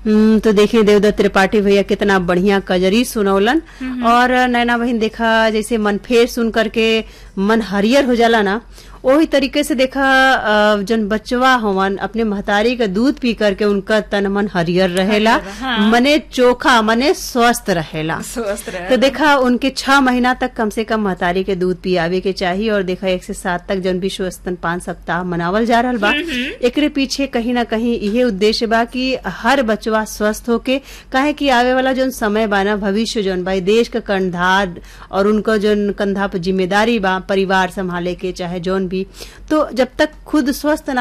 हम्म, तो देखिए देवदत्त त्रिपाठी भैया कितना बढ़िया कजरी सुनौलन और नैना बहन देखा जैसे मन फेर सुन करके मन हरियर हो जाला ना वही तरीके से देखा अ, जन बचवा होवन अपने महतारी का दूध पी करके उनका तन मन हरियर रहेला हरियर, हाँ। मने चोखा मने स्वस्थ रहेला स्वस्थ रहे तो देखा उनके छह महीना तक कम से कम महतारी के दूध पियावे के चाहिए और देखा एक से सात तक जन विश्व स्तनपान सप्ताह मनावल जा रहा बा एकरे पीछे कहीं ना कहीं यही उद्देश्य बा कि हर बचवा स्वस्थ होके काहे कि आवे वाला जोन समय बा ना भविष्य जोन बा ई देश का कंधार और उनका जोन कंधा पर जिम्मेदारी बा परिवार संभाले के चाहे जोन भी तो जब तक खुद स्वस्थ ना